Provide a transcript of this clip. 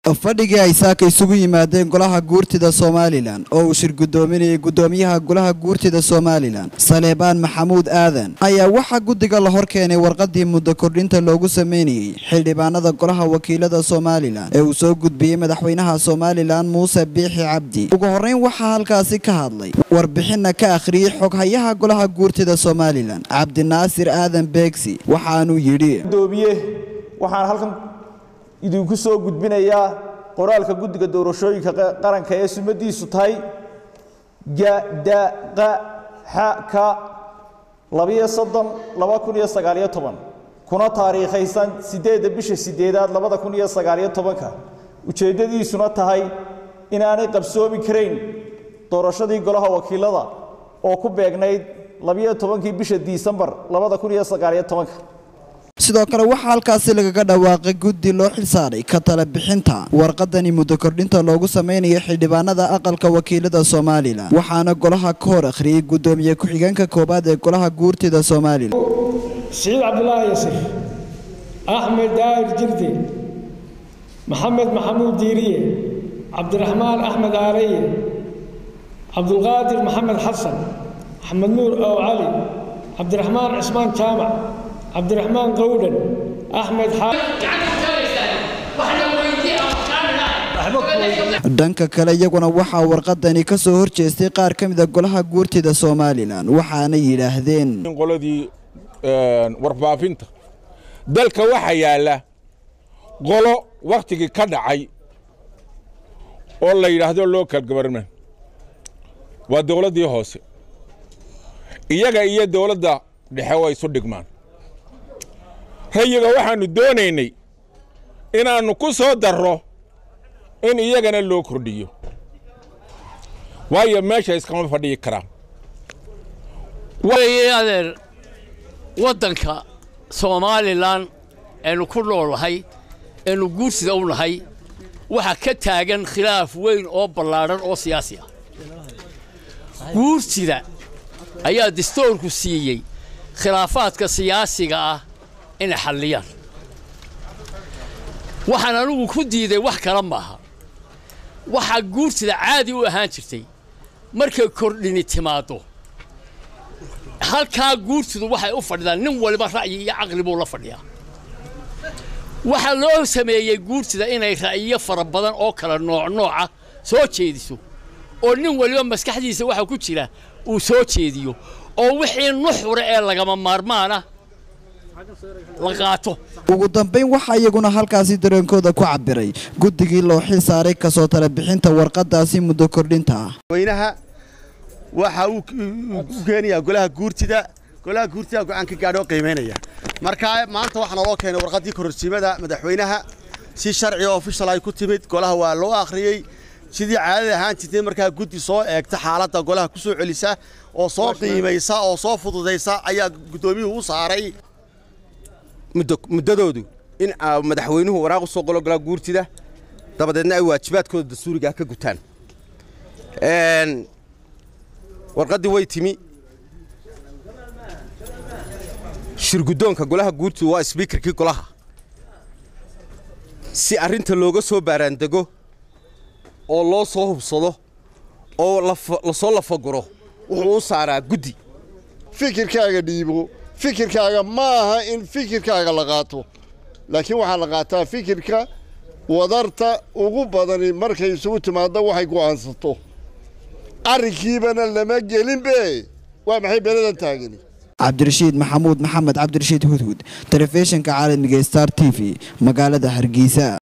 fadhigii ay saaka isugu yimaadeen golaha guurtida somalilan oo uu shir guddoominayay guddoomiyaha golaha guurtida somalilan saleebaan maxamuud aadan ayaa waxaa guddiga la hor keenay warqadii muddo kordhinta loogu sameynayey xildhibaanada golaha wakiilada somalilan ee uu soo gudbiyey madaxweynaha somalilan muuse biixi cabdi ugu horreyn waxaa halkaasi ka hadlay warbixinna ka akhriyey xoghayaha golaha guurtida somalilan cabdinaasir aadan beegsi waxaanuu yidhi gudoomiye waxaan halkan idinku soo gudbinayaa qoraalka guddiga doorashooyinka qaranka ee sumadiisu tahay gadaqaxa labiyo soddon laba kun iyo sagaaliyo toban kuna taariikhaysan siddeedda bisha sideedaad labada kun iyo sagaaliyo tobanka ujeeddadiisuna tahay inaanay qabsoomi karayn doorashadii golaha wakiilada oo ku beegnayd labiyo tobankii bisha disembar labada kun iyo sagaaliyo tobanka sidoo kale waxaa halkaasi lagaga dhawaaqay guddi loo xilsaaray ka tala bixinta warqadani muddo kordhinta loogu sameynaya xildhibaanada aqalka wakiilada somalilan waxaana golaha ka hor akhriyey guddoomiye ku-xigeenka koowaad ee golaha guurtida somalilan siciid cabdulaahi yasir axmed daahir jirde maxamed maxamuud diiriye cabdiraxmaan axmed aareye cabdulqaadir maxamed xasan axmed nuur ow cali cabdiraxmaan cismaan jaamac cabdiraxmaan qowdhan axmed dhanka kale iyaguna waxaa warqadani ka soo horjeestay qaar ka mida golaha guurtida somalilan waxaana yidhaahdeen qoladii warbaafinta dalka waxaa yaalla qolo wakhtigii ka dhacay oo la yidhaahdo local governement waa dowladdii hoose iyaga iyo dowladda dhexe way isu dhigmaan rayiga waxaannu doonaynay inaannu ku soo darro in iyagana loo kordhiyo waayo meesha iskama fadhiyi karaan adeer waddanka somalilan aynu ku noolnahay aynu guursida u nahay waxaa ka taagan khilaaf weyn oo ballaadhan oo siyaasi ah guursida ayaa dastoorku siiyey khilaafaadka siyaasiga ah inay xalliyaan waxaan anugu ku diiday wax kale maaha waxaa guursida caadi u ahaan jirtay markay kordhini timaaddo halkaa guursidu waxay u fadhidaan nin waliba ra'yi iyo caqli buu la fadhiyaa waxaa loo sameeyey guursida inay ra'yiyo fara badan oo kala nooc nooca soo jeediso oo nin waliba maskaxdiisa waxa ku jira uu soo jeediyo oo wixii nuxura ee lagama maarmaana ugu dambayn waxaa iyaguna halkaasi dareenkooda ku cabiray guddigii loo xil saaray kasoo tala bixinta warqadaasi muddo kordhinta ah weynaha waxa uu u keenayaa golaha guurtida golaha guurtida go-aan ka gaadho oo qiimaynaya marka maanta waxaa naloo keenay warqaddii kororsiimada madaxweynaha si sharci oo ofishal ay ku timid golaha waa loo akhriyey sidii caadada ahaan jirtay markaa guddi soo eegta xaaladda golaha ku soo celisa oo soo qiimaysa oo soo fududaysa ayaa guddoomiyuhu u saaray muddadoodu in madaxweynuhu waraaq u soo qolo golaa guurtida dabadeedna ay waajibaadkooda dastuurigaa ka gutaan warqaddii way timi shirguddoonka golaha guurtida waa sbiikarkii golaha si arrinta looga soo baaraandego oo loo soo hubsado oo lasoo lafaguro wuxuu u saaraa guddi fikirkaaga dhiibo fikirkaaga ma aha in fikirkaaga la qaato laakiin waxaa la qaataa fikirka wadarta ugu badani markay isugu timaaddo waxay go'aansato arrinkiibana lama gelinbe waa maxay beladan taagani cabdirashiid maxamuud maxamed cabdirashiid hudhud telefishinka caalamiga star t v magaalada hargeysa